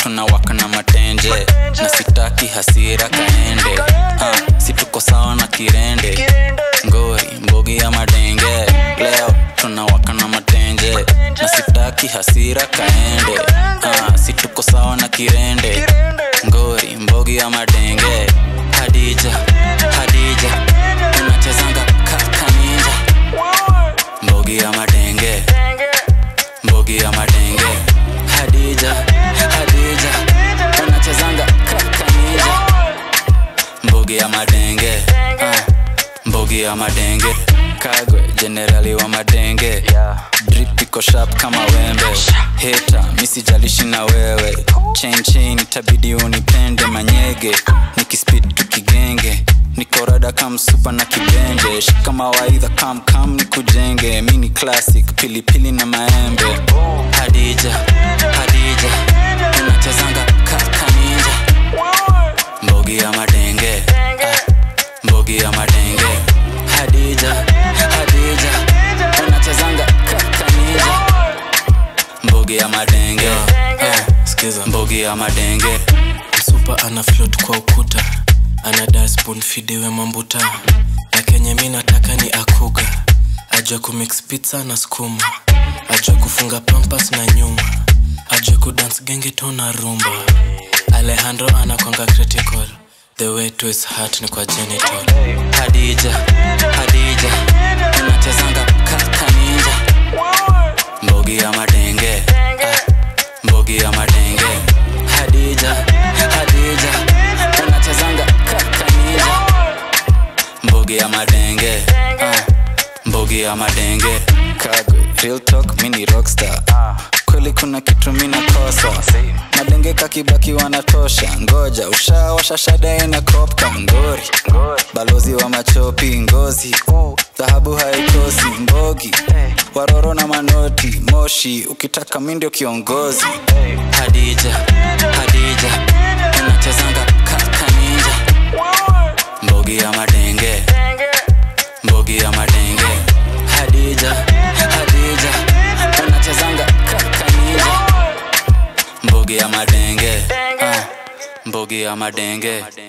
tunawaka na matenje na sitaki hasira kaende uh, si tuko sawa na kirende ngori mbogi ya madenge leo tunawaka na matenje na sitaki hasira kaende uh, si tuko sawa na kirende ngori mbogi ya madenge hadija hadija unachezanga kaka ninja mbogi ya madenge mbogi ya madenge hadija hadija unachezanga kaka ninja mbogi ya madenge uh, mbogi ya madenge kagwe jenerali wa madenge drip iko sharp kama wembe heta misijalishi na wewe chain chain itabidi unipende manyege nikispid tukigenge nikorada kamsupa na kibenje shika mawaidha kam kam nikujenge mini classic pilipili na maembe hadija hadija unachezanga kaka ninja mbogi ya madenge ah, mbogi ya madenge hadija hadija unachezanga kaka ninja mbogi ya madenge ah, skiza mbogi ya madenge msupa ana float kwa ukuta ana daspoon fidiwe mambuta na kenye mi nataka ni akuga ajue kumix pizza na skuma ajue kufunga pampas na nyuma ajue kudance gengeto na rumba alejandro anakwanga critical the way to his heart ni kwa genital hadija hadija unachezanga kaka ninja mbogi ya madenge ah, mbogi ya madenge hadija hadija unachezanga kaka ninja mbogi ya madenge ah, mbogi ya madenge kagwe real talk mini rockstar kweli kuna kitu mina kosa madenge kakibaki wanatosha ngoja ushawasha shada ina kopka ngori balozi wa machopi ngozi dhahabu haikosi mbogi waroro na manoti moshi ukitaka mi ndio kiongozi hadija hadija unachezanga kaka ninja mbogi ya madenge mbogi ya madenge hadija hadija unachezanga kaka ninja mbogi ya madenge ah, mbogi ya madenge